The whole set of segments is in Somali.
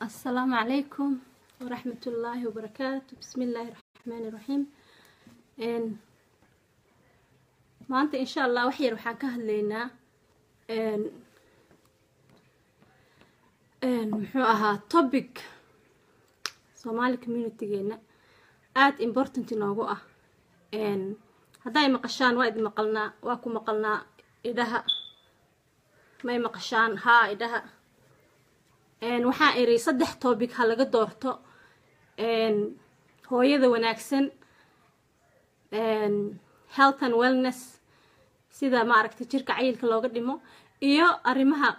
السلام عليكم ورحمة الله وبركاته بسم الله الرحمن الرحيم n maanta insha allah wax yar waxaan ka hadlaynaa muxuu ahaa topic soomaali communitygeena aada important inoogu ah hadday maqashaan waa idi maqalnaa waa ku maqalnaa idhaha may maqashaan haa idhaha waxaan iri saddex topic ha laga doorto hooyada wanaagsan health and wellness sida maaragtay jirka cayilka looga dhimo iyo arrimaha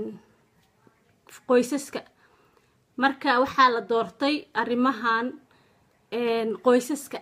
qoysaska marka waxaa la doortay arrimahan qoysaska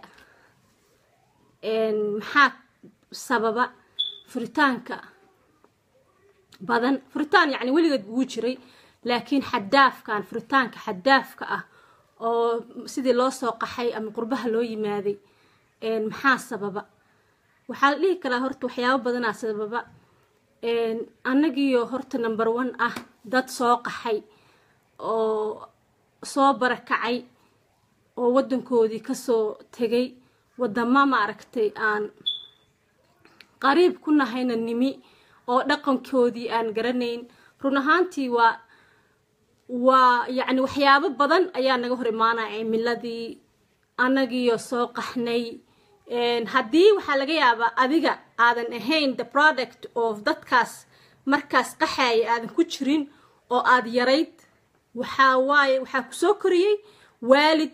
maxaa sababa furitaanka badan furitaan yacni weligeed wuu jiray laakiin xadaafkan furitaanka xadaafka ah oo sidii loo soo qaxay ama qurbaha loo yimaaday maxaa sababa waxaa la dhihi karaa horta waxyaabo badanaa sababa annagiyo horta number one ah dad soo qaxay oo soo barakacay oo waddankoodii kasoo tegay wadamo maaragtay aan qariib ku nahayna nimi oo dhaqankoodii aan garanayn run ahaantii waa waa yacni waxyaabo badan ayaa naga hor imaanaya cimiladii annagiyo soo qaxnay haddii waxaa laga yaabaa adiga aadan ahayn the product of dadkaas markaas qaxaaya aadan ku jirin oo aada yarayd waxaa waaye waxaa ku soo koriyey waalid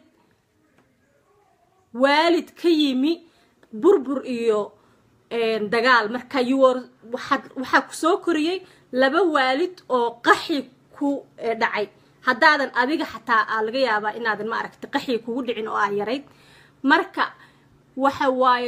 waalid ka yimi burbur iyo dagaal marka yuwar waxaad waxaa ku soo koriyey laba waalid oo qaxi ku dhacay haddaadan adiga xataa aa laga yaabaa inaadan ma aragta qaxi kugu dhicin oo aa yarayd marka waxa waaye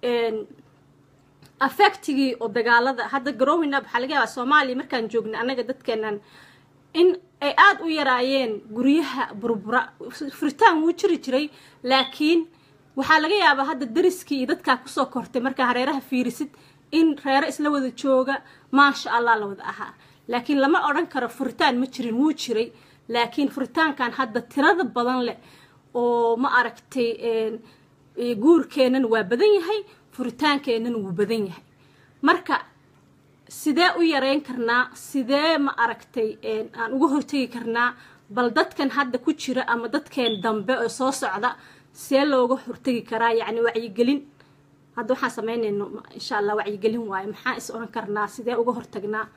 affectigii oo dagaalada hadda growing up waxaa laga yaabaa soomaaliya markaan joognay annaga dadkeenan in ay aada u yaraayeen guryaha burbura furitaan wuu jiri jiray laakiin waxaa laga yaabaa hadda dariskii iyo dadkaa kusoo kortay markaa hareeraha fiirisid in reero isla wada jooga maasha allah la wada ahaa laakiin lama odhan karo furitaan ma jirin wuu jiray laakiin furitaankan hadda tirada badan leh oo ma aragtay guurkeennan waa badan yahay furitaankeennan wuu badan yahay marka sidee u yareyn karnaa sidee ma aragtay aan uga hortegi karnaa bal dadkan hadda ku jira ama dadkeen dambe oo soo socda see looga hortegi karaa yacni wacyigelin hadda waxaan samaynayno insha allah wacyigelin waayo maxaa is odhan karnaa sidee uga hortagnaa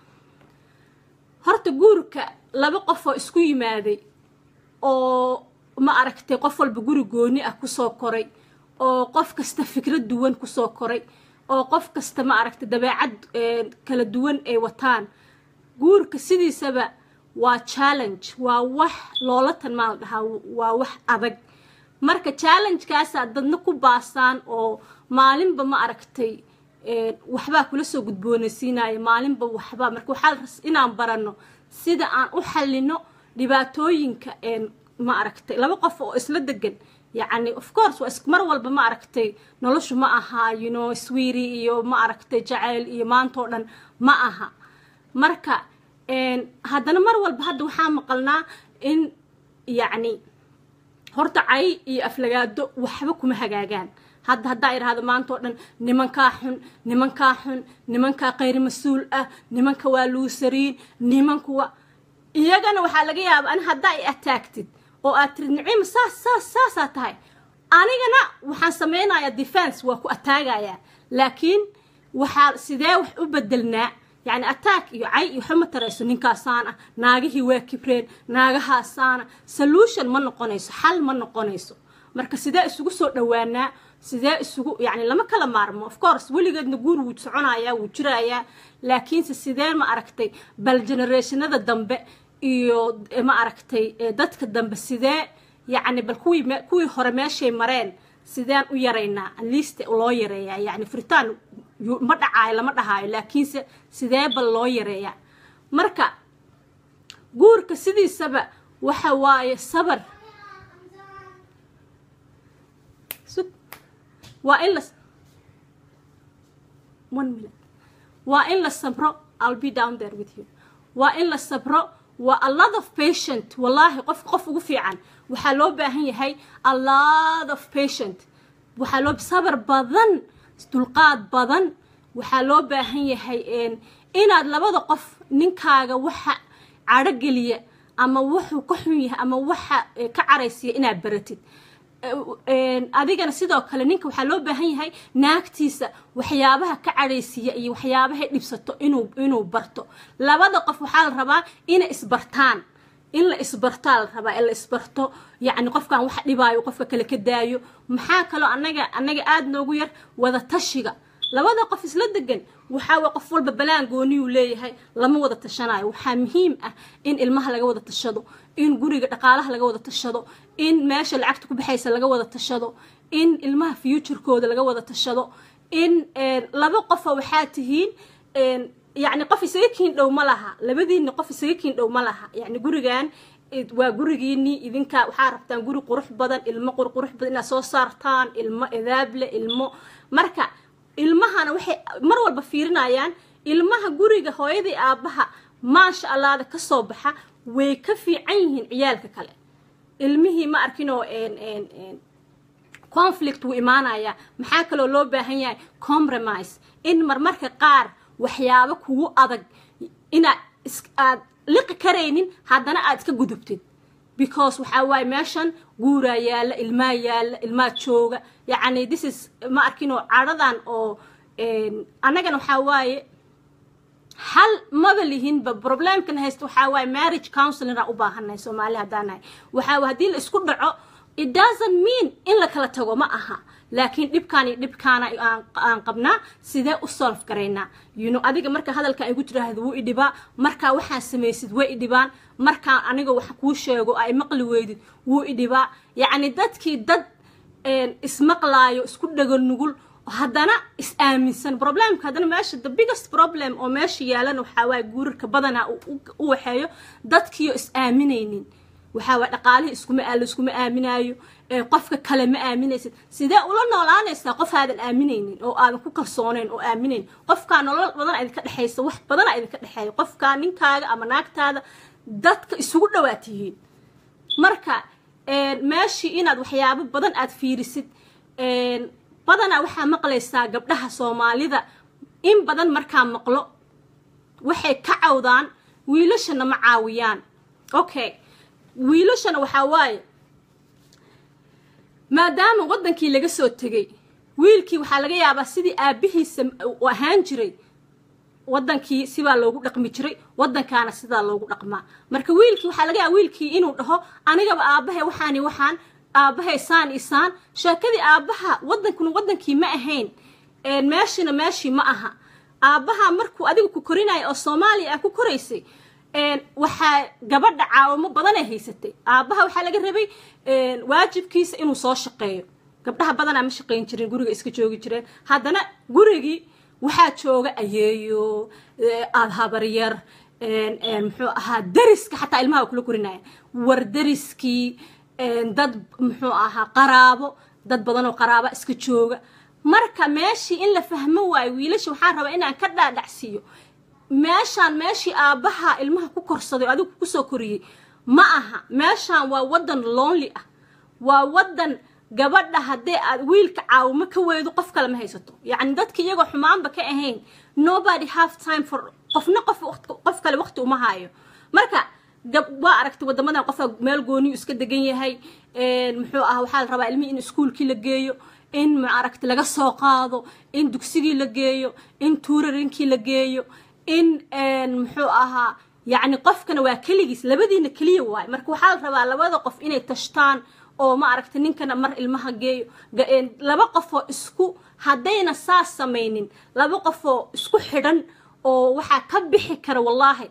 horta guurka laba qof oo isku yimaaday oo ma aragtay qof walba guri gooni ah kusoo koray oo qof kasta fikrad duwan kusoo koray oo qof kasta ma aragtay dabeecad kala duwan ay wataan guurka sidiisaba waa challenge waa wax loola tanmaa la dhahaa waa wax adag marka challengekaasaa dadna ku baasaan oo maalinba ma aragtay waxbaa kula soo gudboonaysiinaya maalinba waxbaa marka waxaa inaan baranno sida aan u xallino dhibaatooyinka ma aragtay laba qof oo isla degan yacni of course waa mar walba ma aragtay noloshu ma aha you know sweeri iyo ma aragtay jacayl iyo maantoo dhan ma aha marka haddana mar walba hadda waxaa maqalnaa in yacni horta cay iyo aflagaado waxba kuma hagaagaan hadda haddaa idhaahdo maanta oo dhan nimankaa xun nimankaa xun nimankaa kayri mas-uul ah nimanka waa luusariin nimankuwa iyagana waxaa laga yaaba an haddaa i ataagtid oo aad tirid nicima saas saas saasaa tahay anigana waxaan samaynayaa defense waa ku ataagayaa laakiin waxaa sidee wax u bedelnaa yacni attack iyo cay iyo waxba ma tarayso ninkaasaana naagihii waa kibreen naagahaasaana solution ma noqonayso xal ma noqonayso marka sidee isugu soo dhowaanaa sidee isugu yacni lama kala maarmo of course weligeedna guur wuu soconayaa wuu jirayaa laakiinse sidee ma aragtay bal generationada dambe iyo ma aragtay dadka dambe sidee yacni bal kuwii kuwii hore meeshay mareen sideen u yaraynaa atleast loo yareeyaa yacni furitaan ma dhacaayo lama dhahaayo laakiinse sidee bal loo yareeyaa marka guurka sidiisaba waxa waaye sabar waa in la one minute waa in la sabro i'll be down there with you waa in la sabro waa a lot of patient wallaahi qof qof ugu fiican waxaa loo baahan yahay a lot of patient waxaa loo sabar badan dulqaad badan waxaa loo baahan yahay inaad labada qof ninkaaga waxa cadho geliya ama wuxuu ka xun yahay ama waxa ka caraysiya inaad baratid adigana sidoo kale ninka waxaa loo baahan yahay naagtiisa waxyaabaha ka cadhaysiiya iyo waxyaabahay dhibsato inuu inuu barto labada qof waxaa la rabaa inay isbartaan in la isbartaa la rabaa in la isbarto yacni qofkan wax dhibaayo qofka kale ka daayo maxaa kaloo anaga anaga aada noogu yar wada tashiga labada qof isla degan waxaa waa qof walba balaan gooniyuu leeyahay lama wada tashanayo waxaa muhiim ah in ilmaha laga wada tashado in guriga dhaqaalaha laga wada tashado in meesha lacagta ku baxaysa laga wada tashado in ilmaha futurekooda laga wada tashado in laba qofa waxaa tihiin yacni qof isaga kiin dhow ma laha labadiinni qof isaga kiin dhow ma laha yacni gurigan waa gurigiinii idinka waxaa rabtaan guri qurux badan ilmo qurqurux badan inaad soo saartaan ilmo edaable ilmo marka ilmahana waxay mar walba fiirinayaan ilmaha guriga hooyadii aabbaha maasha allaada ka soo baxa way ka fiican yihiin ciyaalka kale ilmihii ma arkinoo conflict wuu imaanayaa maxaa kaloo loo baahan yahay compromise in marmarka qaar waxyaabo kugu adag inaad aad liqi karaynin haddana aad iska gudubtid because waxaa waaye meeshan guuraa yaalla ilmaa yaalla ilmaa jooga yacni this is ma arkinoo cadhadan oo annagana waxaa waaye hal maba lihinba problemkan haysta waxaa waaye marriage counselinga u baahannahay soomaali haddaan nahay waxaa haddii la isku dhaco it doesn't mean in la kala tago ma aha laakiin dhibkaan iyo dhibkaana aan qabnaa sidee u solve garaynaa you know adiga marka hadalkan igu tiraahdo wuu idhibaa markaa waxaan samaysid way idhibaan markaan aniga wax kuu sheego ay maqli weydid wuu idhibaa yacni dadkii dad ismaqlaayo isku dhago nugul haddana is aaminsan problemka haddana meesha the biggest problem oo meesha yaalana waxaa waaye guurarka badanaa u waxeeyo dadkiiyo is aaminaynin waxaa waay dhaqaalihii iskuma laiskuma aaminaayo qofka kale ma aaminaysid sidee ula noolaanaysaa qof aadan aaminaynin oo aadan ku kalsoonayn oo aaminayn qofkaa nolol badan idinka dhexaysa wax badana idinka dhexeeya qofkaa ninkaaga ama naagtaada dadka isugu dhawaad tihiin marka meeshii inaad waxyaabo badan aad fiirisid badanaa waxaa maqlaysaa gabdhaha soomaalida in badan markaa maqlo waxay ka cawdaan wiilashana ma caawiyaan okay wiilashana waxaa waaye maadaama waddankii laga soo tegay wiilkii waxaa laga yaabaa sidii aabbihiisa u ahaan jiray waddankii sibaa loogu dhaqmi jiray waddankaana sidaa loogu dhaqmaa marka wiilkii waxaa laga yaaba wiilkii inuu dhaho anigaba aabbahay waxaani waxaan aabbahay saan i saan sheekadii aabbaha waddankuna waddankii ma ahayn meeshina meeshii ma aha aabbaha markuu adiga ku korinaya oo soomaaliya aa ku koraysay waxaa gabadha caawimo badanay haysatay aabbaha waxaa laga rabay waajibkiisa inuu soo shaqeeyo gabdhaha badanaa ma shaqayn jirin guriga iska joogi jireen haddana gurigii waxaa jooga ayeeyo aada habaryar muxuu ahaa dariska xataa ilmaha kula korinaya war dariskii dad muxuu ahaa qaraabo dad badanoo qaraaba iska jooga marka meeshii in la fahmo waayo wiilasha waxaan rabaa inaan ka dhaadhacsiiyo meeshaan meeshii aabbaha ilmaha ku korsaday adigu kusoo koriyey ma aha meeshaan waa waddan lonely ah waa waddan gabadha haddee aad wiilka caawimo ka weydo qof kale ma haysato yacni dadki iyagoo xumaanba ka ahayn nobody have time for qofna qof qof kale waqti uma haayo marka waa aragtay wadamadan qofka meel gooniyu iska degan yahay muxuu ah waxaa la rabaa ilmihii in iskuolkii la geeyo in maaragta laga soo qaado in dugsigii la geeyo in tuurarinkii la geeyo in muxuu ahaa yacni qofkana waa keligiis labadiina keliya waayo marka waxaa la rabaa labada qof inay tashtaan oo ma aragta ninkana mar ilmaha geeyo laba qofoo isku haddayna saas samaynin laba qofoo isku xidhan oo waxaa ka bixi kara wallaahi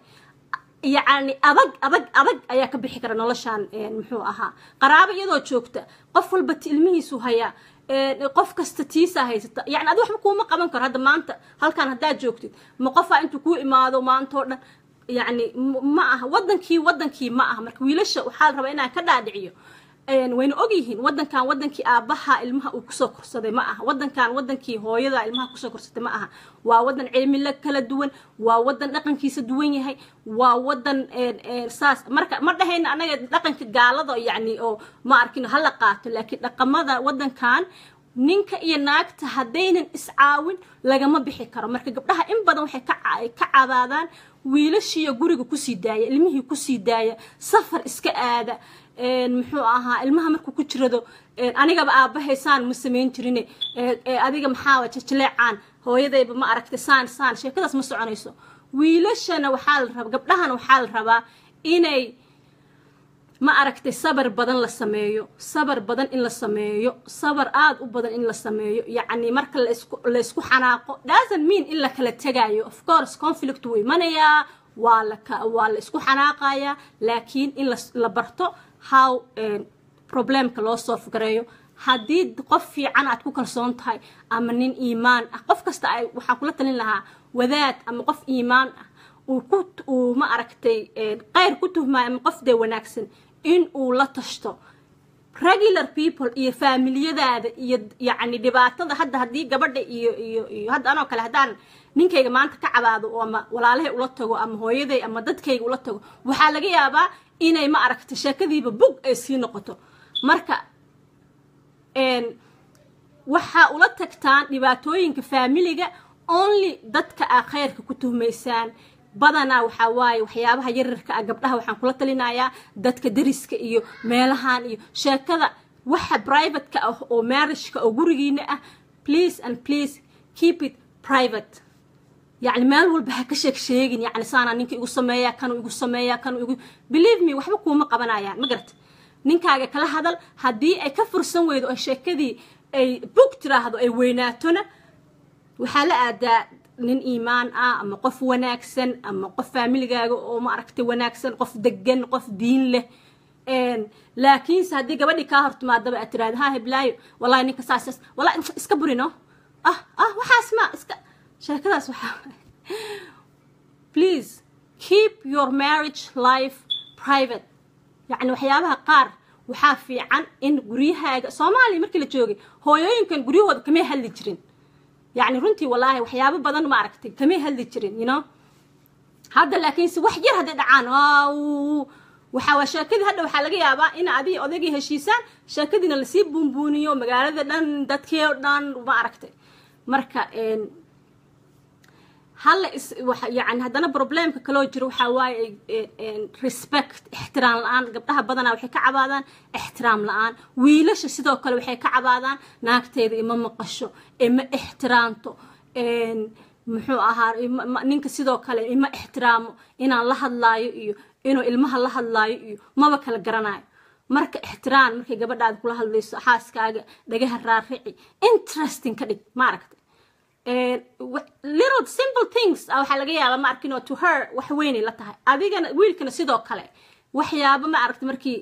yacni adag adag adag ayaa ka bixi kara noloshaan muxuu ahaa qaraabo iyadoo joogta qof walba ilmihiisu hayaa qof kasta tiisaa haysata yani adi waxba kuuma qaban karo hadda maanta halkaan haddaad joogtid ma qofaa intuu kuu imaado maantao dhan yani ma aha wadankii wadankii ma aha marka wiilasha waxaa la rabaa inaan ka dhaadhiciyo wayna ogyihiin wadankan wadankii aabaha ilmaha uu kusoo korsaday ma aha wadankan wadankii hooyada ilmaha kusoo korsatay ma aha waa wadan cilmila kala duwan waa wadan dhaqankiisa duwan yahay waa wadan saas marka ma dhahayna anaga dhaqanka gaalada yani oo ma arkin hala qaato laakiin dhaqamada wadankan ninka iyo naagta haddaynan iscaawin lagama bixi karo marka gabdhaha in badan waxay ka cabaadaan wiilashiiyo guriga kusii daaya ilmihii kusii daaya safar iska aada muxuu ahaa ilmaha markuu ku jirado anigaba aabahay saan ma samayn jirine adiga maxaa jajaleecaan hooyadayba ma aragtay saan saan sheekadaas ma soconayso wiilashana waxaa la rabaa gabdhahana waxaa la rabaa inay ma aragtay sabar badan la sameeyo sabar badan in la sameeyo sabar aada u badan in la sameeyo yacni marka laysku xanaaqo doesn't mean in la kala tegaayo of course conflict wuu imanayaa waa la waa la isku xanaaqayaa laakiin in la barto how problemka loo solve gareeyo haddii qof fiican aad ku kalsoon tahay ama nin iimaan ah qof kasta ay waxaa kula talin lahaa wadaad ama qof iimaan ah uu ku uu ma aragtay qayr ku tuhmaayo ama qof dee wanaagsan in uu la tashto regular people iyo faamiliyadaada iyo yacni dhibaatada hadda haddii gabadha iyo iyo iyo hadda anoo kale haddaan ninkayga maanta ka cabaado oo ama walaalahay ula tago ama hooyaday ama dadkayga ula tago waxaa laga yaabaa inay ma aragtay sheekadiiba bug ay sii noqoto marka waxaa ula tagtaan dhibaatooyinka faamiliga only dadka aa khayrka ku tuhmaysaan badanaa waxaa waaye waxyaabaha yararka ah gabdhaha waxaan kula talinayaa dadka dariska iyo meelahan iyo sheekada waxa privateka ah oo marriageka oo gurigiina ah please and please keep it private yacni meel walba ha ka sheeg sheegin yacni saanaa ninka igu sameeyaa kanuu igu sameeyaa kanuu igu believe me waxba kuuma qabanayaan ma garata ninkaaga kala hadal haddii ay ka fursan weydo oo sheekadii ay bug tiraahdo ay weynaatona waxaa la aadaa nin iimaan ah ama qof wanaagsan ama qof faamiligaaga oo ma aragtay wanaagsan qof degan qof diin leh laakiinse haddii gabadhii kaa hortimaadaba aad tiraahdo ha heblaayo wallahi ninka saas wallahi iska burino ah ah waxaas ma iska sheekadaas waxaa please keep your marriage life private yacni waxyaabaha qaar waxaa fiican in guryahaaga soomaaliya markii la joogay hooyooyinkan guryahooda kamay hadli jirin yacni runtii wallaahi waxyaabo badan ma aragtay kamay hadli jirin you know hadda laakiinse wax yar hadday dhacaan waxaa waa sheekadii hadda waxaa laga yaabaa in adii odaygii heshiisaan sheekadiina lasii buunbuuniyo magaalada dhan dadkii o dhan ma aragtay marka halla is yani haddana problemka kaloo jiro waxaa waaye respect ixtiraam la-aan gabdhaha badanaa waxay ka cabaadaan ixtiraam la-aan wiilasha sidoo kale waxay ka cabaadaan naagteeda ima maqasho ima ixtiraamto muxuu ahaa ninka sidoo kale ima ixtiraamo inaan la hadlaayo iyo inuu ilmaha la hadlaayo iyo maba kala garanayo marka ixtiraam markay gabadhaada kula hadlayso xaaskaaga dhagaha raarici interesting ka dhig ma aragta little simple things waxaa laga yaabaa ma arkin oo to her wax weynay la tahay adigana wiilkana sidoo kale waxyaaba ma aragta markii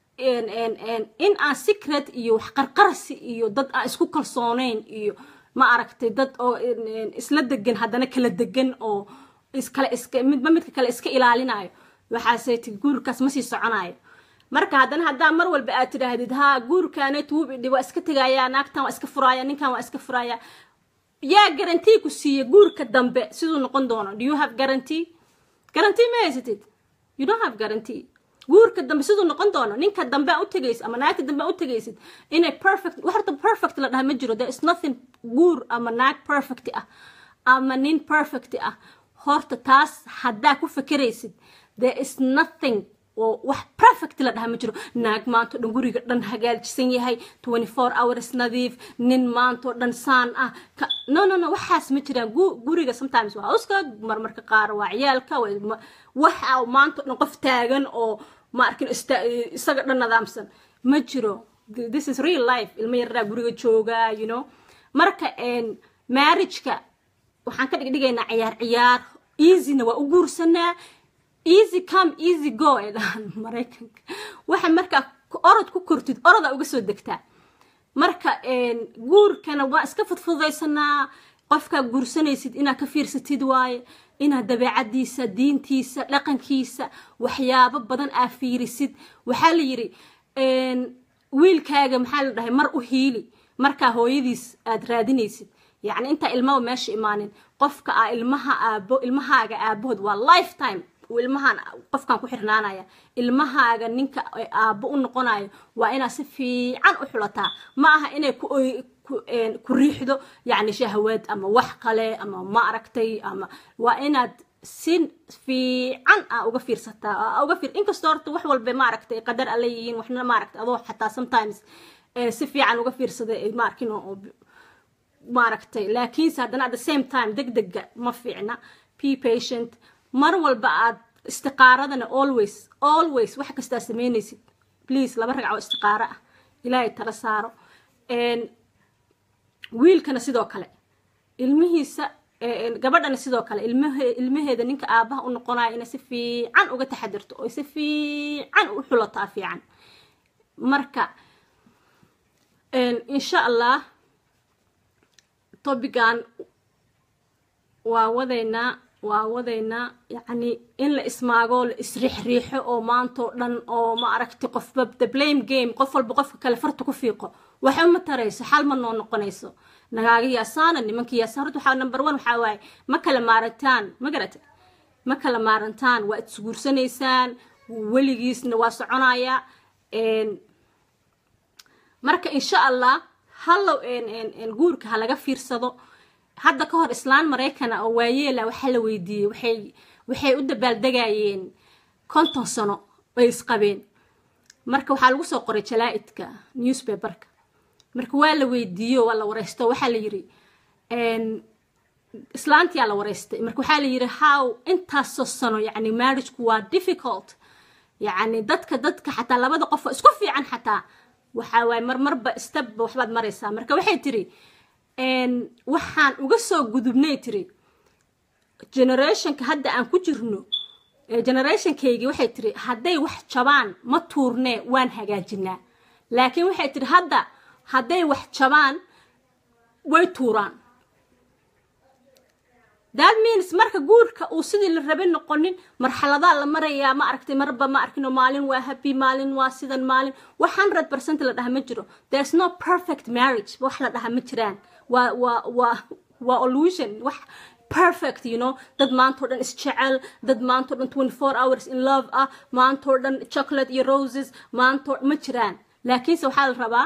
in aan secret iyo wax qarqarsi iyo dad aan isku kalsoonayn iyo ma aragtay dad oo isla degan haddana kala degan oo iskale iska midba midka kale iska ilaalinayo waxaasay ti guurkaas ma sii soconayo marka haddana haddaa mar walba aad tidhaahdid ha guurkaanet wubidhi waa iska tegayaa naagtan waa iska furaaya ninkan waa iska furaaya yaa garantii ku siiya guurka dambe siduu noqon doono do you have guarantee guarantee ma haysatid you don't have guarantee guurka dambe siduu noqon doono ninka dambe a u tegaysid ama naagta dambe a u tegaysid inay perfect wax horta perfect la dhaha ma jiro there is nothing guur ama naag perfect ah ama nin perfect ah horta taas haddaa ku fekeraysid there is nothing oo wax perfect la dhaha ma jiro naag maantao dhan guriga dhan hagaajisan yahay twenty four hours nadiif nin maantao dhan saan ah no no no waxaas ma jiraan guriga sometimes waa uska marmarka qaar waa ciyaalka waxa maantao dhan qof taagan oo ma arkin isaga dhan nadaamsan ma jiro this is real life ilmo yaraa guriga jooga you know marka marriageka waxaan ka dhigdhigaynaa ciyaar ciyaar easyna waa u guursanaa easy come easy go ay dhahaan maraykanka waxa markaa orod ku kortid orodaa uga soo degtaa marka guurkana waa iska fudfudaysanaa qofkaa guursanaysid inaad ka fiirsatid waaye inaad dabeecadiisa diintiisa dhaqankiisa waxyaabo badan aa fiirisid waxaa la yidhi wiilkaaga maxaa la dhahay mar u hiili markaa hooyadiis aad raadinaysid yacni intaa ilmaba meesha imaanin qofka ah ilmaha aabo ilmahaaga aabahood waa lifetime ilmahaan qofkan ku xirnaanaya ilmahaaga ninka aabo u noqonayo waa inaad si fiican u xulataa ma aha inay ku ku riixdo yacni shahwad ama wax kale ama ma aragtay ama waa inaad si fiican a uga fiirsataa uga fiir inkastoo horta wax walba maaragtay qadar alla yihiin waxna maaragtay adoo xataa sometimes si fiican uga fiirsaday ma arkin oo maaragtay laakiinse haddana at the same time deg dega ma fiicna p patient mar walba aad istiqaaradana always always wax kastaa sameynaysid please laba ragcoo istiqaaro ah ilaahay tala saaro wiilkana sidoo kale ilmihiisa gabadhana sidoo kale ilmaheeda ninka aabaha u noqonaya inay si fiican uga taxadirto oo si fiican u xulataa fiican marka insha allah tobigan waa wadaynaa waa wadaynaa yacni in la ismaago la isriixriixo oo maantao dhan oo ma aragti qofba the blame game qof walba qofka kale farta ku fiiqo waxa ma tarayso xal ma noo noqonayso nagaaga yaasaana nimanka yaasaan horta waxaa number one waxaa waaye ma kala maarantaan ma garata ma kala maarantaan waa isguursanaysaan weligiisna waa soconaya marka insha allah hallow guurka ha laga fiirsado hadda ka hor islaan maraykana oo waayeela waxaa la weydiiyey waxay waxay u dabaaldegayeen konton sano bay isqabeen marka waxaa lagu soo qoray jalaa-idka newspaperka marka waa la weydiiyo waa la wareysto waxaa la yiri islaantiyaa la wareystay marka waxaa la yiri how intaasoo sano yacni marriageku waa difficult yacni dadka dadka xataa labada qof oo isku fiican xataa waxaa waaye marmarba stepba waxbaad maraysaa marka waxay tiri waxaan uga soo gudubnay tiri generationka hadda aan ku jirno generationkaygii waxay tiri hadday wax jabaan ma tuurnee waan hagaajinaa laakiin waxay tiri hadda hadday wax jabaan way tuuraan that means marka guurka uu sidii la rabay noqonin marxaladaa la marayaa ma aragtay marba ma arkino maalin waa happy maalin waa sidan maalin wax hundred percent la dhaha ma jiro there's no perfect marriage wax la dhaha ma jiraan waa waa waa waa illusion wax perfect you know dad maantao dhan isjecel dad maantao dhan twenty four hours in love ah maantao dhan chocolate iyo roses maantao ma jiraan laakiinse waxaa la rabaa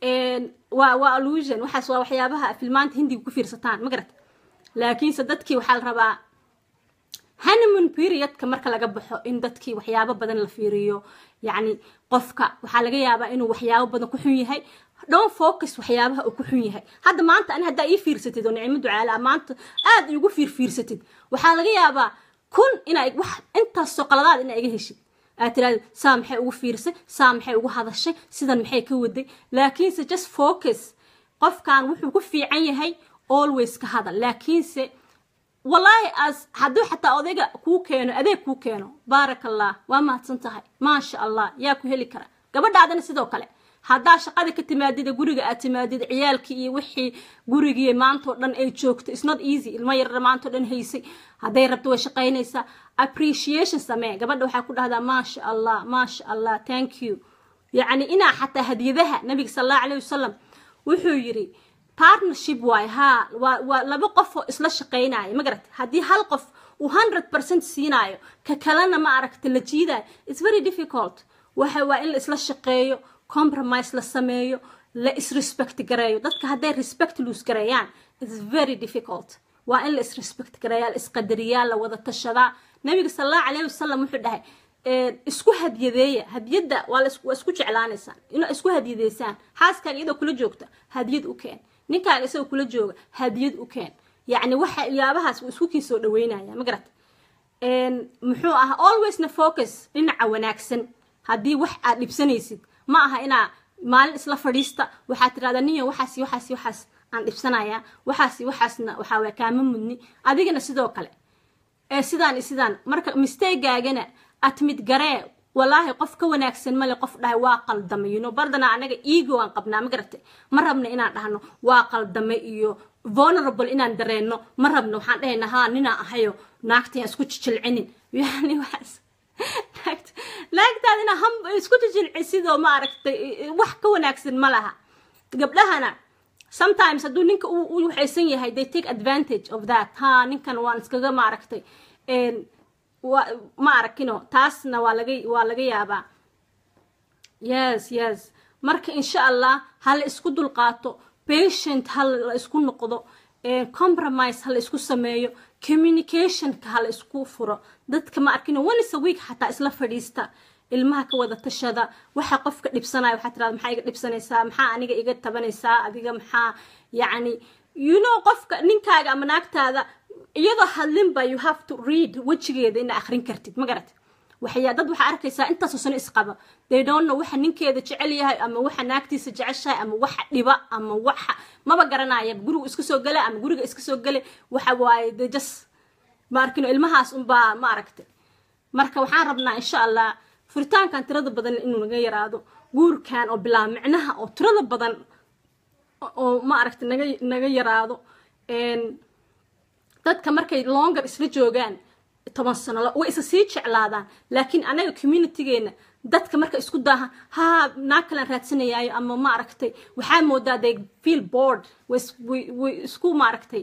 waa waa illusion waxaas waa waxyaabaha filmaanta hindiga ku fiirsataan ma garata laakiinse dadkii waxaa la rabaa honeymoon periodka marka laga baxo in dadkii waxyaabo badan la fiiriyo yacni qofka waxaa laga yaabaa inuu waxyaabo badan ku xun yahay don't focus waxyaabaha uu ku xun yahay hadda maanta ani haddaa ii fiirsatid oo nicmo ducaala maanta aad iigu fiirfiirsatid waxaa laga yaabaa kun inaa wax intaasoo qaladaad inaa iga heshid aad tiraahdo saa maxay ugu fiirsay saa maxay ugu hadashay sidan maxay ka waday laakiinse just focus qofkan wuxuu ku fiican yahay always ka hadal laakiinse wallaahi as hadduu xataa odayga kuu keeno adeeg kuu keeno baarak allah waa mahadsan tahay maasha allah yaa ku heli kara gabadhaadana sidoo kale haddaa shaqada ka timaadida guriga aad timaadid ciyaalkii iyo wixii gurigii maantao dhan ay joogto is not easy ilmo yarra maantao dhan haysay hadday rabto way shaqaynaysaa appreciation samee gabadha waxaa ku dhahdaa maasha allah maasha allah thank you yacni inaa xataa hadiyadaha nabiga sal allahu alayhi wasalam wuxuu yiri partnership waay haa waa waa laba qof oo isla shaqaynaya ma garat haddii hal qof uu hundred percent siinaayo ka kalena ma aragta la jiidayo it's very difficult waxa waa in la isla shaqeeyo compromise la sameeyo la isrespect gareeyo dadka hadday respect loose gareeyaan it's very difficult waa in la isrespect gareeyaa la isqadariyaa la wada tashadaa nabiga sal allahu calayhi wasalam wuxuu dhahay isku hadyadeeya hadyadda waa waa isku jeclaanaysaan inaa isku hadyadeysaan xaaskaaga iyadoo kula joogta hadyad u keen ninkaaga isagoo kula jooga hadyad u keen yacni waxa yaabahaas wuu isku kii soo dhaweynaya ma garat muxuu ahaa alwaysna focus dhinaca wanaagsan haddii wax aad dhibsanaysid ma aha inaa maalin isla fadhiista waxaad tirahdaa niyo waxaas waxaas waxaas aan dhibsanayaa waxaas waxaasna waxaa waa kaama mudni adigana sidoo kale ee sidaan iyo sidaan marka mistakegaagana admid garee walaahi qof ka wanaagsan male qof dhahay waa qaldamay you know bardana anaga ego aan qabnaa ma garatay ma rabna inaan dhahno waa qaldamay iyo vulnerable inaan dareenno ma rabno waxaan dhahaynaa haa ninaa ahayo naagtayaan isku jijilcinin yani waxaas naagtaadina ham isku jijilcisidoo maaragtay wax ka wanaagsan ma laha gabdhahana sometimes hadduu ninka u waxaysan yahay they take advantage of that ha ninkan waan iskaga maaragtay ma arakino taasna waa laga waa laga yaabaa yes yes marka insha allah ha la isku dulqaato patient ha la isku noqdo compromise ha la isku sameeyo communicationka ha la isku furo dadka ma arkino once a week xataa isla fadhiista ilmaha ka wada tashada waxa qofka dhibsanaya waxaa tirada maxaa iga dhibsanaysaa maxaa aniga iga tabanaysaa adiga maxaa yacni you know qofka ninkaaga ama naagtaada iyadoo hadlinba you have to read wejigeeda ina akhrin kartid ma garat waxyaa dad waxaa arkaysaa intaasoo sano isqaba they don't know waxa ninkeeda jecel yahay ama waxa naagtiisa jeceshahay ama waxa dhiba ama waxa maba garanaya gurigu iska soo gala ama guriga iska soo gale waxa waaye de just ma arkino ilmahaas unbaa ma aragtay marka waxaan rabnaa insha allah furitaankan tirada badan inuu naga yaraado guurkan oo bilaa micnaha oo tirada badan oo ma aragtay naga naga yaraado dadka markay longer isla joogaan toban sano way isa sii jeclaadaan laakiin anaga communitygeena dadka marka isku daaha ha naag kalan raadsanayaayo ama ma aragtay waxaa moodaa they feel board way isku maaragtay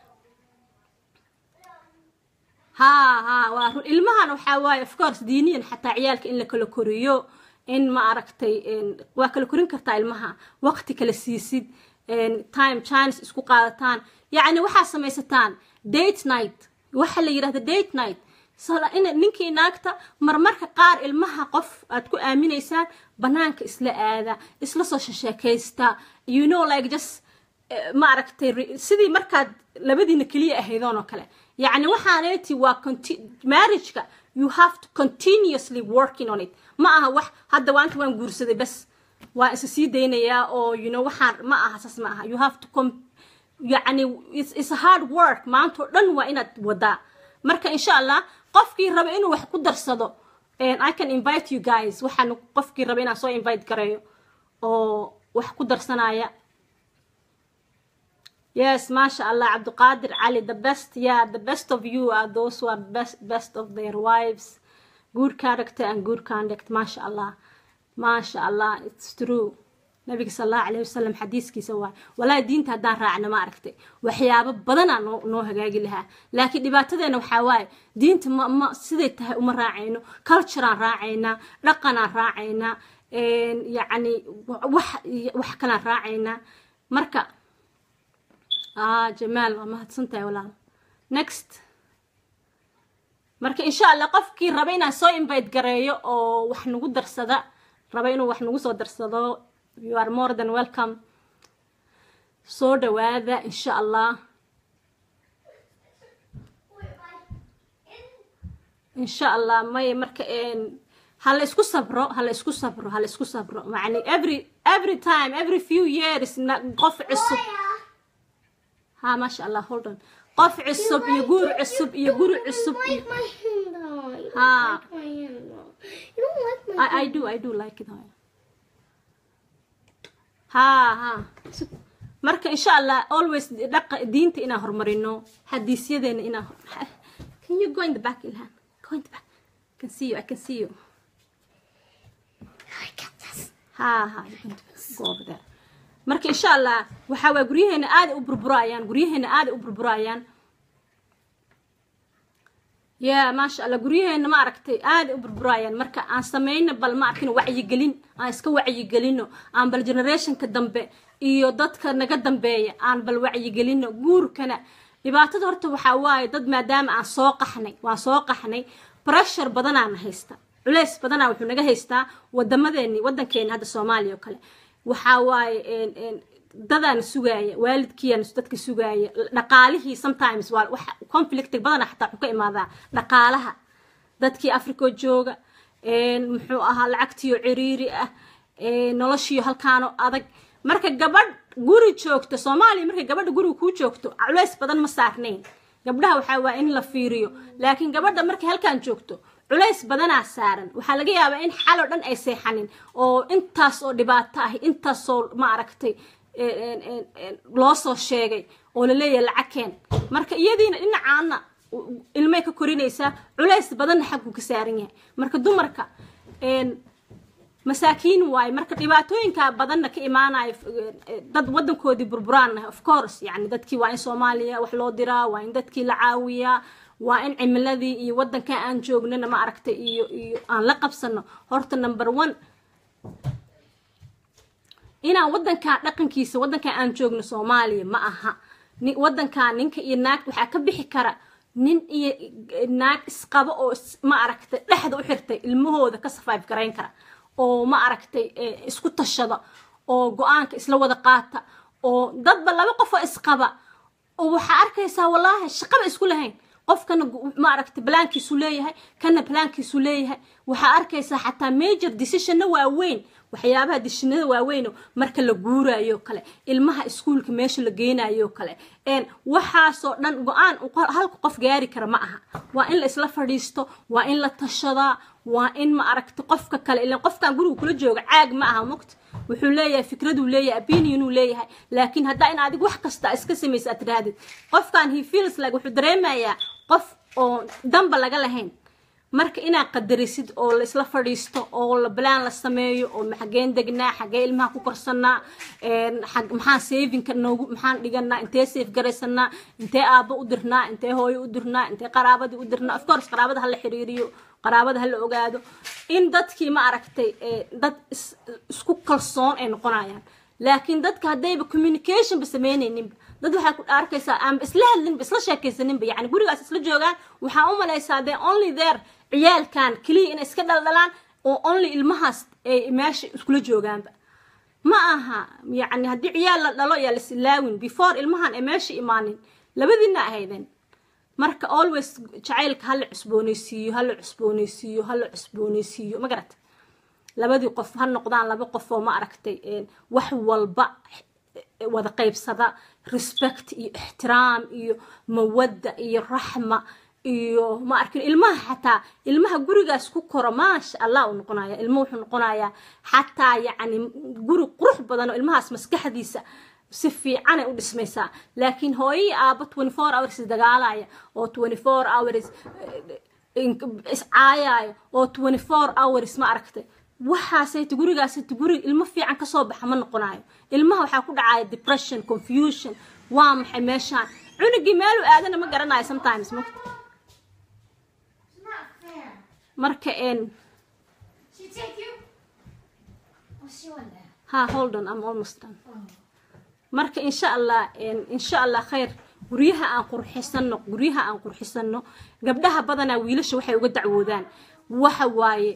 ha ha waa run ilmahan waxaa waaye of course diiniyan xataa ciyaalka in la kala koriyo in ma aragtay waa kala korin kartaa ilmaha waqti kala siisid time chines isku qaadataan yacni waxaa samaysataan date night waxa la yidhahda date night in ninkii naagta marmarka qaar ilmaha qof aad ku aaminaysaan banaanka isla aada isla soo shasheekaysta you know like just ma aragtay sidii markaad labadiina keliya ahaydoon oo kale yacni waxaaneeti waa marriageka you have to continuously working on it ma aha wax hadda waanta waan guursaday bas waa isa sii daynayaa oo you know waxaan ma aha saas ma aha you have to yacni it's a hard work maanta oo dhan waa inaad wadaa marka insha allah qofkii raba inuu wax ku darsado i can invite you guys waxaan qofkii raba inaan soo invite gareeyo oo wax ku darsanaya yes maasha allah cabdiqaadir cali the best yeah the best of you are those who are best best of their wives good character and good conduct maasha allah maasha allah it's true nabiga sal allahu alayhi wasalam xadiiskiisa waay walaahi diinta haddaan raacna ma aragtay waxyaabo badanaa noo noo hagaagi lahaa laakiin dhibaatadeena waxaa waaye diinta ma ma siday tahay uma raacayno cultureaan raacaynaa dhaqanaan raacaynaa yacni wax wax kalaan raacaynaa marka ah jamaal waa mahadsan tahay walaal next marka insha allah qofkii raba inaan soo invite gareeyo oo wax nagu darsada raba inuu wax nagu soo darsado you are more than welcome soo dhawaada insha allah insha allah maya marka hala isku sabro hala isku sabro hala isku sabro yani every every time every few years qof cusub ha maasha allah hold on qof cusub iyo guur cusub iyo guri cusub ha I, I do I do like it ha ha marka insha allah always dhaqa diinta inaan horumarino xadiisyadeena inaan can you go in the back ilhan go in the back I can see you I can see you ha ha go over there marka insha allah waxaa waay guryaheena aaday u burburayaan guryaheena aaday u burburayaan ya maasha allah guryaheena ma aragtay aaday u burburayaan marka aan sameyno bal ma arkin wacyigelin aan iska wacyigelino aan bal generationka dambe iyo dadka naga dambeeya aan bal wacyigelino guurkana dhibaatada horta waxaa waaye dad maadaama aan soo qaxnay waan soo qaxnay pressure badanaana haysta culeys badanaa wuxuu naga haystaa wadamadeeni wadankeeni hadda soomaaliya oo kale waxaa waaye dadaan sugaaya waalidkiiaan dadka sugaaya dhaqaalihii sometimes waa wax conflict badana xataa wuxuu ka imaadaa dhaqaalaha dadkii africa jooga muxuu ahaa lacagtiyo ciriiri ah noloshiyo halkaano adag marka gabadh guri joogto soomaaliya markay gabadha guriga kuu joogto culeys badan ma saarnayn gabdhaha waxaa waa in la fiiriyo laakiin gabadha markay halkaan joogto culays badanaa saaran waxaa laga yaabaa in xaloo dhan ay seexanin oo intaas oo dhibaato ah intaasoo ma aragtay loo soo sheegay oo laleeyahay lacag keen marka iyadiina dhinacaana ilmay ka korinaysaa culays badanna xaggu ka saaran yahay marka dumarka masaakiin waaye marka dhibaatooyinka badanna ka imaanayo dad wadankoodii burburaan of course yani dadkii waa in soomaaliya wax loo diraa waa in dadkii la caawiyaa waa in cimiladii iyo wadankan aan joognana ma aragtay iyo iyo aan la qabsano horta number one inaan wadankan dhaqankiisa wadankan aan joogno soomaaliya ma aha wadankan ninka iyo naagta waxaa ka bixi kara nin iyo naag isqabo oo ma aragtay dhexda u xirtay ilmahooda ka survive garayn kara oo ma aragtay isku tashada oo go-aanka isla wada qaata oo dadba laba qofoo isqaba oo waxaa arkaysaa wallaahi shaqaba isku lahayn qofkana ma aragtay balaankiisu leeyahay kana balaankiisu leeyahay waxaa arkaysaa xataa major decisionna waaweyn waxyaabaha dishinada waaweyn marka la guurayo kale ilmaha iskuulka meesha la geynayo kale waxaasoo dhan go-aan halka qof gaari kara ma aha waa in la isla fadhiisto waa in la tashadaa waa in ma aragta qofka kale ilan qofkan guriga kula jooga caag ma aha mogta wuxuu leeyahay fikraduu leeyahay opinionuu leeyahay laakiin haddaa in adig wax kasta iska samaysa aad tirahdid qofkan he feels like wuxuu dareemayaa qof oo damba laga lahayn marka inaad qadarisid oo la isla fadhiisto oo la balaan la sameeyo oo xageen degnaa xagee ilmaha ku korsanaa maxaan savinka noogu maxaan dhiganaa intee safe garaysanaa intee aabbo u dirnaa intee hooyo u dirnaa intee qaraabadii u dirnaa of course qaraabada hala xiriiriyo qaraabada hala ogaado in dadkii ma aragtay dad isku kalsoon ay noqonayaan laakiin dadka haddayba communicationba sameynayninba dad waxaa ku arkaysaa aanba isla hadlinba isla sheekaysaninba yani gurigaas isla joogaan waxaa u malaysaa dee only there ciyaalkan keliya inay iska dhaldhalaan oo only ilmahaas ay meesha iskula joogaanba ma aha yani haddii ciyaal la dhalo yaa lasilaawin before ilmahan ay meesha imaanin labadiina ahaydeen marka always jacaylka hala cusboonaysiiyo hala cusboonaysiiyo hala cusboonaysiiyo ma garata labadii qof ha noqdaan laba qof oo ma aragtay wax walba wada qaybsada respect iyo ixtiraam iyo mawadda iyo raxma iyo ma arkin ilmaha xataa ilmaha gurigaas ku koro maasha allah uu noqonaya ilmo wuxuu noqonayaa xataa yacni guri qurux badan oo ilmahaas maskaxdiisa si fiicanay u dhismaysaa laakiin hooyii aaba twenty four hours dagaalaya oo twenty four hours iscaayaayo oo twenty four hours ma aragtay waxaasayta gurigaasayta guri ilmo fiican kasoo baxa ma noqonayo ilmaha waxaa ku dhacaya depression confusion waa maxay meeshaan cunugii meeluu aadana ma garanayo sometimes mugta marka n ha hold on I'm almost done marka insha allah insha allah khayr guryaha aan qurxisano guryaha aan qurxisano gabdhaha badanaa wiilasha waxay uga dacwoodaan waxa waaye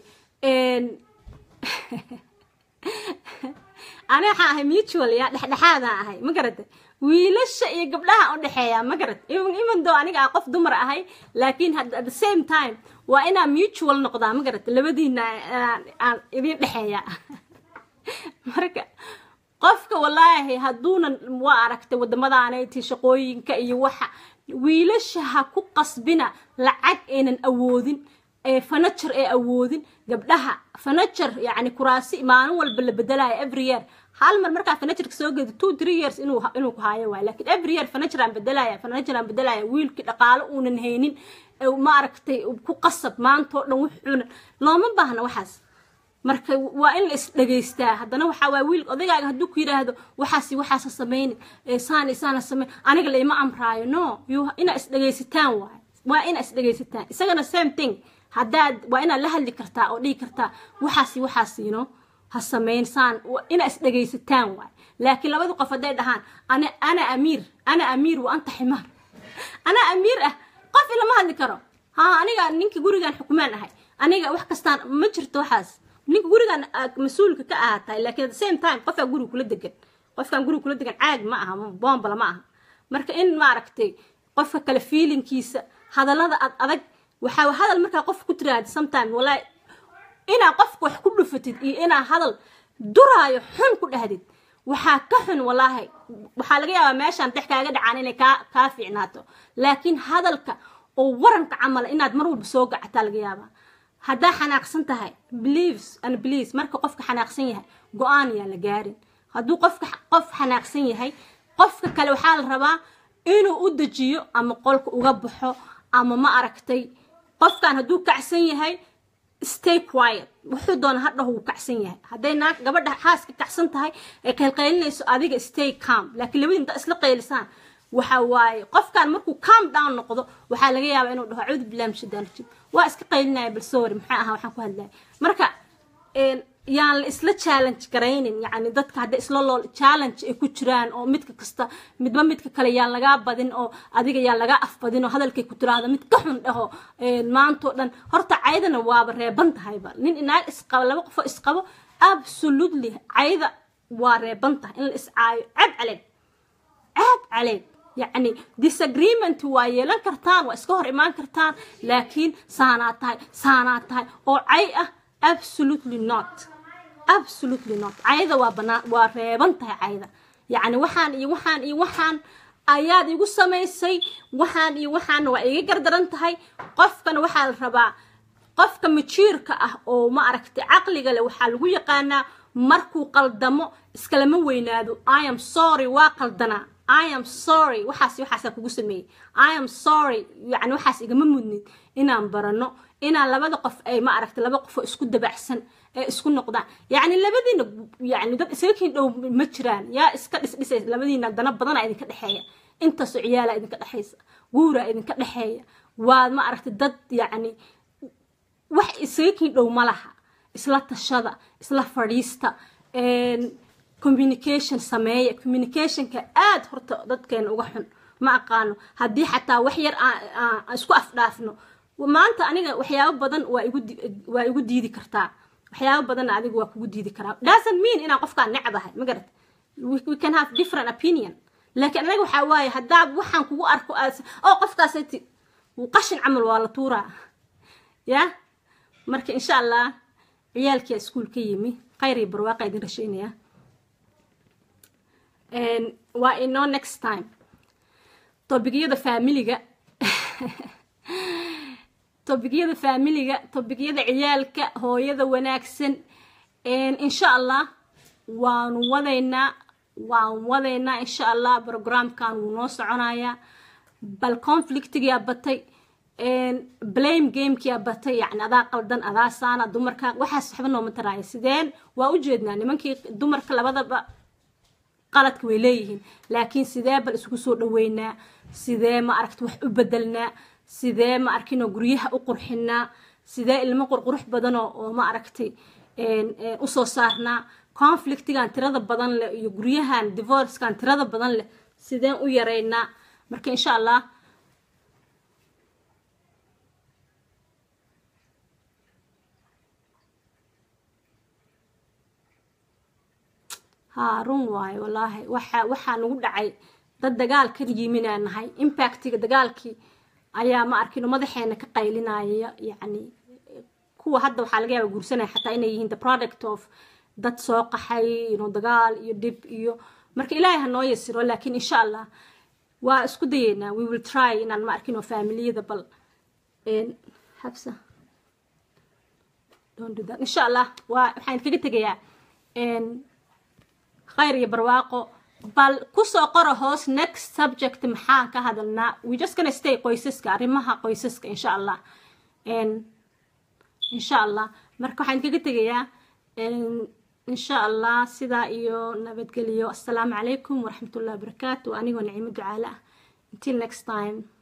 ani waxaa ahay mutual ya dhexdhexaadaan ahay ma garata wiilasha iyo gabdhaha u dhexeeya ma garat even though aniga aan qof dumar ahay laakiin at the same time waa inaa mutual noqdaa ma garata labadiina aan idin dhexeeya marka qofka wallaahi hadduunan waa aragtay wadamadaanayti shaqooyinka iyo waxa wiilasha ha ku qasbina lacag aynan awoodin fanager ee awoodin gabdhaha fanager yani kuraasi maalin walba la bedelayo every year hal mar markaa fanagerka soo geedo two three years inuu inuu ku haayo waay lakin every year fanager aan bedelaya fanager aan bedelaya wiilkii dhaqaalo uunan haynin ma aragtay ku qasab maantao dhan wuxuuna looma baahna waxaas marka waa in la isdhegaystaa haddana waxaa waay wiil odagaaga hadduu ku yidhaahdo waxaasi waxaasa samayni saani saana sameyn aniga laima amraayo no inaa isdhegaysataan waay waa inaa isdhegaysataan isagana same thing haddaad waa inaad la hadli kartaa oo dhigi kartaa waxaasi waxaasiino ha samayn saan inaa isdhegaysataan waay laakiin labadii qof hadday dhahaan ana ana amiir ana amiir wa anta ximaar ana amiir ah qof ilama hadli karo ha aniga ninka gurigan xukumaan ahay aniga wax kastaan ma jirto waxaas ninka gurigan mas-uulka ka ahaatahay laakiin at the same time qofkaa guriga kula degan qofkaan guriga kula degan caag ma aha boombala ma aha marka in maaragtay qofka kale feelingkiisa hadallada ad adag waxaa hadal markaa qof ku tiraahda sometime walaahi inaa qofka wax ku dhufatid iyo inaa hadal duraayo xun ku dhahdid waxaa ka xun walaahi waxaa laga yaabaa meeshaan dex kaaga dhacaan inay kaa kaa fiicnaato laakiin hadalka oo waranka camala inaad mar walba soo gacataa laga yaabaa haddaa xanaaqsan tahay believes and believes marka qofka xanaaqsan yahay go-aan yaan la gaarin hadduu qofka qof xanaaqsan yahay qofka kale waxaa la rabaa inuu u dejiyo ama qolka uga baxo ama ma aragtay qofkan hadduu kacsan yahay stay quiet wuxuu doona hadhaho wuu kacsan yahay hadday naag gabadha xaaska kacsan tahay ay qaylqaylinayso adiga stay calm laakiin labadii inta isla qaylisaan waxa waaye qofkan markuu calm down noqdo waxaa laga yaabaa inuu dhaho acuudu billahi min shaitaan rajiim waa iska qaylinaya bal sorry maxaa ahaa waxaan ku hadlaya marka yaan la isla challenge garaynin yacni dadka hadday isla loo challenge ay ku jiraan oo midka kasta midba midka kale yaan lagaa badin oo adiga yaan lagaa afbadin oo hadalkay ku tiraahdo mid ka xun dhaho maantoo dhan horta caydana waaba reeban tahayba nin inaag isqabo laba qofoo isqabo absolutely cayda waa reeban tahay in la iscaayo cab caleeg cab caleeg yacni disagreement waa yeelan kartaan waa iska hor imaan kartaan laakiin saanaa tahay saanaa tahay oo cay ah absolutely not absolutely not cayda waa banaan waa reeban tahay cayda yacni waxaan iyo waxaan iyo waxaan ayaad igu samaysay waxaan iyo waxaana waa iga gardaran tahay qofkana waxaa la rabaa qofka majiirka ah oo ma aragtay caqliga leh waxaa lagu yaqaanaa markuu qaldamo iskalama weynaado i am sorry waa qaldanaa i am sorry waxaas waxaasaa kugu sameeyey i am sorry yani waxaas igama mudnid inaan barano inaan labada qof ay ma aragtay laba qofoo isku dabacsan ee isku noqdaan yacni labadiina yani dad isaga kiin dhow ma jiraan yaa iska dhisdhisay labadiina dana badana idinka dhexeeya intaasoo ciyaala idinka dhexaysa guura idinka dhexeeya waad ma aragtay dad yacni wax isaga kiin dhow ma laha isla tashada isla fadhiista communication sameeya communicationka aad horta dadkeena uga xun ma aqaano haddii xataa wax yar aan isku afdhaafno maanta aniga waxyaabo badan waa igu waa igu diidi kartaa waxyaabo badanna adiga waa kugu diidi karaa doesn't mean inaan qofkaan necbahay ma garat we can have different opinion laakiin anaga waxaa waaye haddaa waxaan kugu arko aad oo qofkaasati qashin camal waa la tuuraa ya marka insha allah ciyaalkia iskuol ka yimi khayr iyo barwaaqa idin rasheynaya waa inoo next time tobigyada faamiliga tobigyada faamiliga tobigyada ciyaalka hooyada wanaagsan insha allah waanu wadaynaa waan wadaynaa insha allah programkan wuu noo soconayaa bal conflictigaa batay blame gamekia batay yani adaa qaldan adaa saana dumarka waxaas waxba nooma taraaya sideen waa ujeednaa nimankii dumarka labadaba qaladka way leeyihiin laakiin sidee bal isugu soo dhaweynaa sidee ma aragta wax u bedelnaa sidee ma arkinoo guryaha u qurxinaa sidee ilmo qurqurux badanoo oo ma aragtay usoo saarnaa conflictigan tirada badan leh iyo guryahan divorcekan tirada badan leh sideen u yareynaa marka insha allah haa run waayo wallaahi waxa waxaa nagu dhacay dad dagaal ka yiminaa nahay impactiga dagaalkii ayaa ma arkino madaxeena ka qaylinaya yacni kuwa hadda waxaa laga yaaba guursanaya xataa inay yihiin the product of dad soo qaxay ino dagaal iyo dhib iyo marka ilaahay ha noo yasiro laakiin insha allah waa isku dayeynaa we will try inaan ma arkino familiyada bal habsa don't do that insha allah waa waxaan kaga tegayaa khayr iyo barwaaqo bal kusoo qora hoos next subject maxaan ka hadalnaa we just gonna stay qoysaska arrimaha qoysaska insha allah insha allah marka waxaan kaga tegayaa insha allah sidaa iyo nabadgeliyo assalaamu calaykum waraxmatullahi wabarakaatu anigoo nicimo ducaale ah until next time